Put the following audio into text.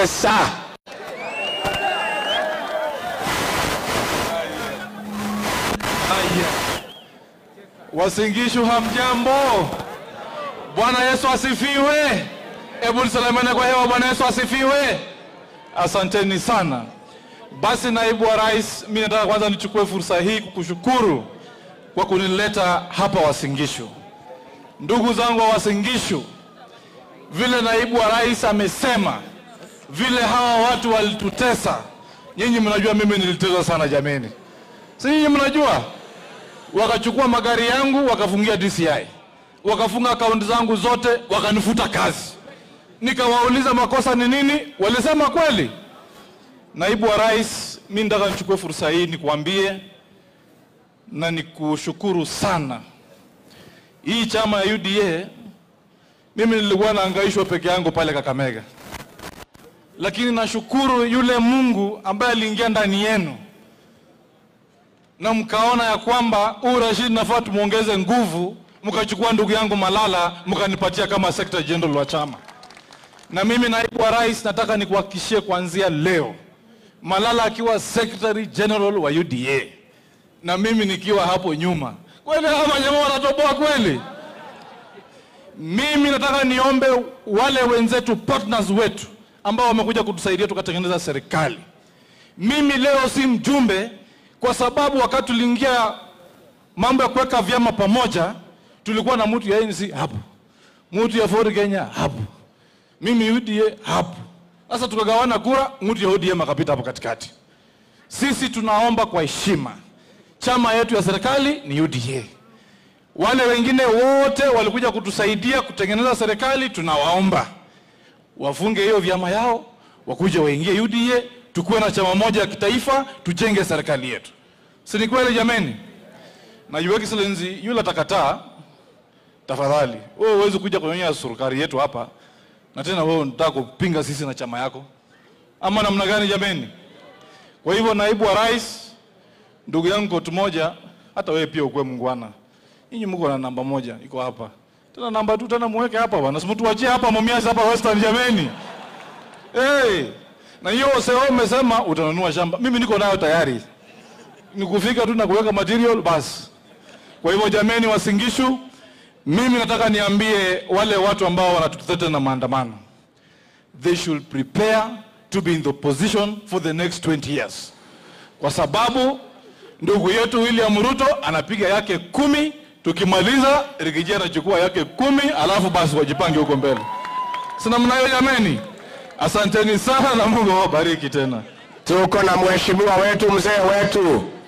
pesa. Haya. Wasingishu hamjambo. Bwana Yesu asifiwe. Hebu tusalimiane kwa hewa. Bwana Yesu asifiwe. Asanteni sana. Basi naibu wa rais, mimi nataka kwanza nichukue fursa hii kukushukuru kwa kunileta hapa Wasingishu. Ndugu zangu wa Wasingishu, vile naibu wa rais amesema, vile hawa watu walitutesa, nyinyi mnajua mimi niliteswa sana jameni, si nyinyi mnajua? Wakachukua magari yangu wakafungia DCI, wakafunga akaunti zangu zote, wakanifuta kazi. Nikawauliza makosa ni nini, walisema kweli. Naibu wa rais, mi nataka nichukue fursa hii nikuambie na nikushukuru sana. Hii chama ya UDA mimi nilikuwa naangaishwa peke yangu pale Kakamega, lakini nashukuru yule Mungu ambaye aliingia ndani yenu na mkaona ya kwamba huu Rashid nafaa tumuongeze nguvu, mkachukua ndugu yangu Malala mkanipatia kama secretary general wa chama. Na mimi naibu wa rais, nataka nikuhakikishie kuanzia leo, Malala akiwa secretary general wa UDA na mimi nikiwa hapo nyuma, kweli hawa jamaa wanatoboa kweli? Mimi nataka niombe wale wenzetu partners wetu ambao wamekuja kutusaidia tukatengeneza serikali. Mimi leo si mjumbe kwa sababu wakati tuliingia mambo ya kuweka vyama pamoja, tulikuwa na mtu ya ANC hapo, mtu ya Ford Kenya hapo, mimi UDA hapo. Sasa tukagawana kura, mtu ya ODM akapita hapo katikati. Sisi tunaomba kwa heshima, chama yetu ya serikali ni UDA. Wale wengine wote walikuja kutusaidia kutengeneza serikali, tunawaomba wafunge hiyo vyama yao, wakuje waingie UDA, tukuwe na chama moja ya kitaifa, tujenge serikali yetu. Si ni kweli jameni? Na Your Excellency, yule atakataa, tafadhali wewe huwezi kuja kuonyesha serikali yetu hapa, na tena wewe unataka kupinga sisi na chama yako, ama namna gani jameni? Kwa hivyo, naibu wa rais, ndugu yangu kotu moja, hata wewe pia ukuwe mungwana. Nyinyi mko na namba moja iko hapa. Tena namba tu tena muweke hapa bwana. Simtuachie hapa Mumias hapa Western jameni. Hey, na hiyo sasa umesema utanunua shamba. Mimi niko nayo tayari. Nikufika tu na kuweka material basi. Kwa hivyo jameni Wasingishu, mimi nataka niambie wale watu ambao wanatutetea na maandamano. They should prepare to be in the position for the next 20 years. Kwa sababu ndugu yetu William Ruto anapiga yake kumi, tukimaliza Rigiji anachukua yake kumi, alafu basi wajipange huko mbele. Sina mnayo jameni. Asanteni sana na Mungu awabariki tena. Tuko na mheshimiwa wetu mzee wetu